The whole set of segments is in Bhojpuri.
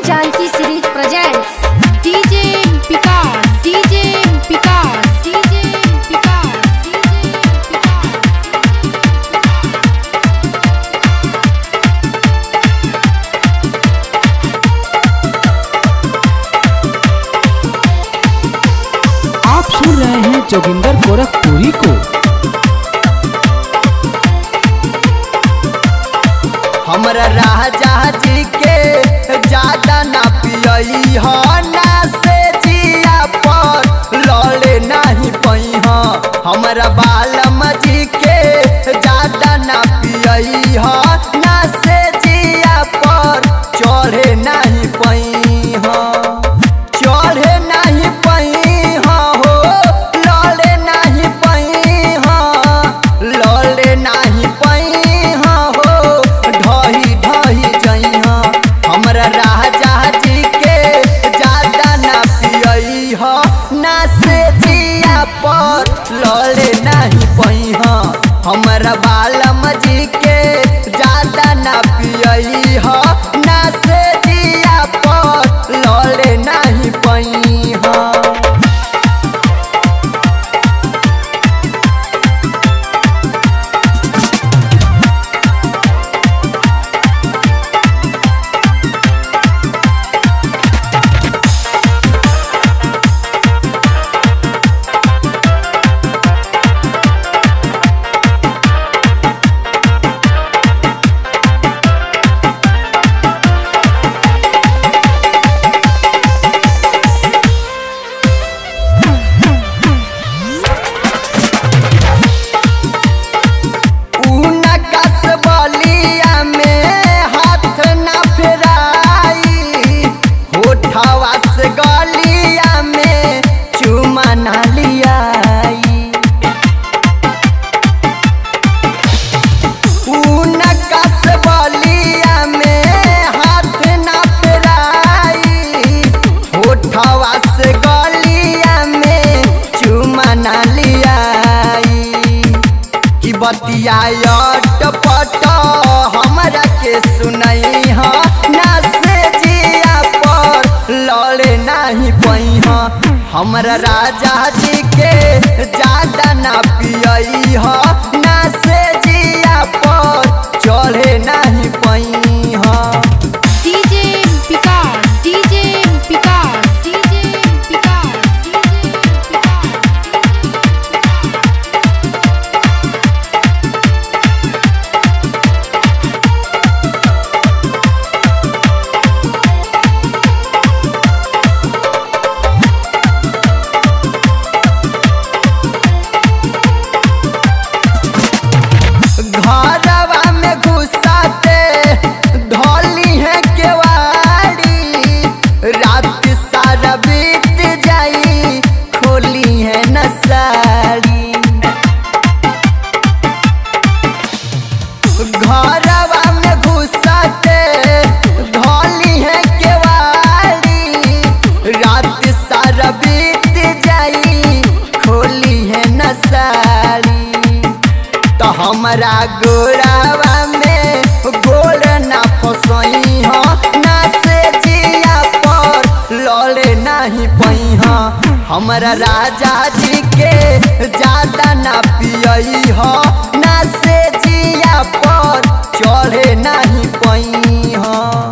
Janki series presents DJ Picard, DJ Picard, DJ Picard, DJ Picard. आप सुन रहे हैं जोगिंदर गोरखपुरी को हमरा राजा जी के ज्यादा ना पियई ह ना से जिया पर लड़े नहीं पई ह हमरा बालम जी के ज्यादा ना पियई ह ना से जिया पर चढ़े नहीं पई ह चढ़े नहीं पई ह हो लड़े नहीं पई ह लड़े नहीं पई ह हो ढही ढही जई ह हमरा राजा जी के ज्यादा ना पियई ह ना से जिया पर लड़े नहीं पई ह हमरा बालम जी के ज्यादा ना पियई ह ना से जिया पर लड़े नहीं पई ह ऊना कस बलिया में हाथ न फेराई होठवा से गलिया में चुमा न लियाई ऊना कस बलिया में हाथ न फेराई होठवा से गलिया में चुमा न लियाई कि बतियाट पट हमरा के सुनई ह ना से जिया पर लड़े नहीं पई ह हमरा राजा जी के ज्यादा ना पियई ह ना से जिया पर चढ़े नहीं पई ह DJ Picard, DJ Picard, DJ Picard, DJ Picard. घरवा में घुसाते धोली है केवाड़ी रात सारा बीत जाई खोली है न साड़ी घरवा में घुसाते धोली है केवाड़ी रात सारा बीत जाई खोली है न साड़ी तो हमरा गोरावा में गोल ना फसई ह ना से जिया पर लड़े नहीं पई ह हमरा राजा जी के ज्यादा ना पियई ह ना से जिया पर चढ़े नहीं पई ह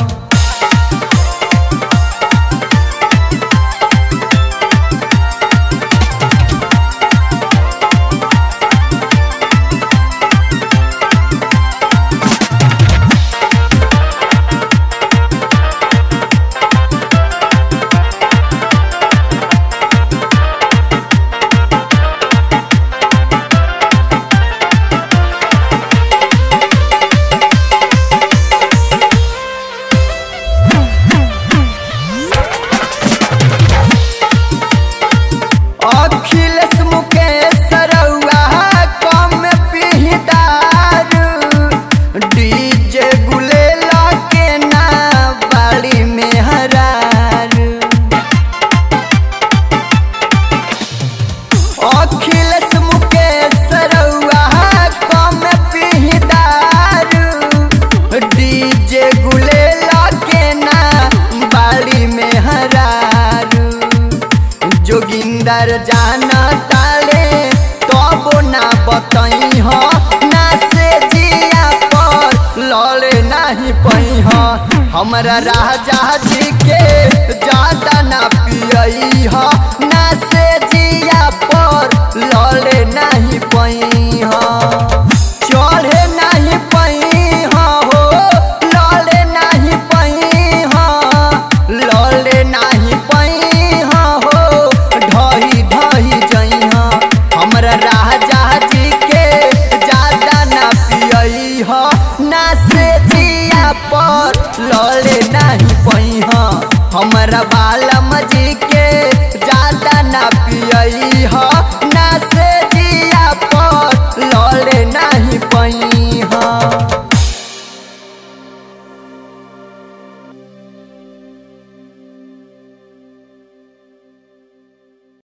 हमरा राजा जी के ज्यादा ना पियई ह ना से जिया पर लड़े नहीं पई ह चढ़े नहीं पई ह हो लड़े नहीं पई ह लड़े नहीं पई ह हो ढही ढही जई ह हमरा राजा जी के ज्यादा ना पियई ह ना से जिया पर लड़े नहीं पई ह हमरा बालम जी